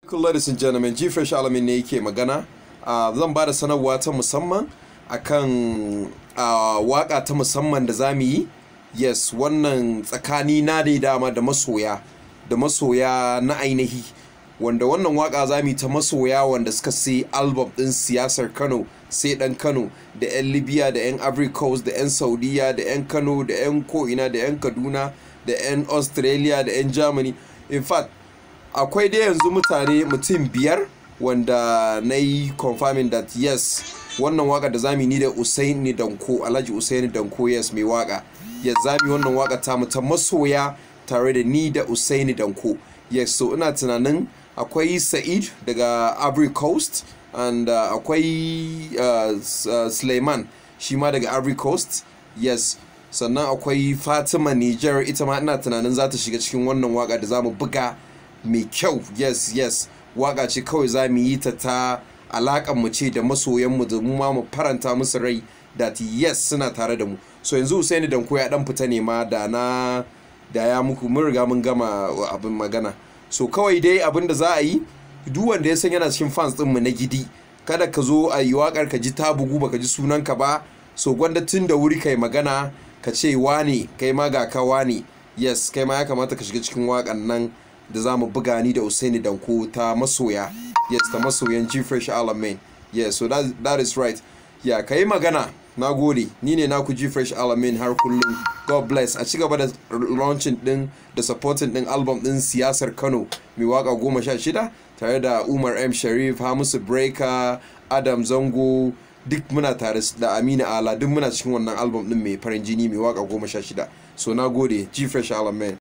Ladies and gentlemen, G Fresh Alamin ne yake magana. Uh, zan ba da sanarwa ta musamman akan uh, waka ta musamman da za mu yi. Yes, wannan tsakani na ne dama da masoya, da masoya na ainihi. Wanda wannan waka za mu yi ta masoya wanda suka sai album ɗin siyasar Kano, sai ɗan Kano, da 'yan Libya, da 'yan Ivory Coast, da 'yan Saudiya, da 'yan Kano, da 'yan ko'ina, da 'yan Kaduna, da 'yan Australia, da 'yan Germany. In fact, akwai dai yanzu mutane mutum biyar wanda na yi confirming that yes wannan waka da zamu ni da usaini danko alhaji usaini danko yes mai waka yes zamu wannan waka ta mu ta masoya tare da ni da usaini danko yes so ina tunanin akwai sa'id daga ivory coast and uh, akwai uh, uh, suleiman shi ma daga ivory coast yes sannan akwai fatima niger ita ma ina tunanin za ta shiga cikin wannan waka da zamu buga mai kyau yes yes waka ce kawai za mu yi ta ta alakan mu ce da masoyanmu da mu ma mu faranta musu rai that yes suna tare da mu so yanzu Usaini Danko ya dan fita ne ma da na da ya muku mun riga mun gama abin magana so kawai dai abin da za a yi duk wanda ya san yana cikin fans din mu na gidi kada ka zo a yi wakar ka ji ta bugu baka ji sunanka ba so gwanda tun da wuri kai magana ka ce wane kai ma ga ka wane yes kai ma ya kamata ka shiga cikin wakan nan da za mu buga ni da Usaini Danko ta masoya yes ta masoyan G Fresh Alamin yes so that, that is right ya kai magana na gode ni ne naku G Fresh Alamin har kullum God bless a ci gaba da launching din da supporting din album din siyasar Kano mai waka goma sha shida tare da Umar M Sharif Hamisu Breaker Adam Zango duk muna tare da Amina Ala duk muna cikin wannan album din mai farin jini mai waka goma sha shida so na gode G Fresh Alamin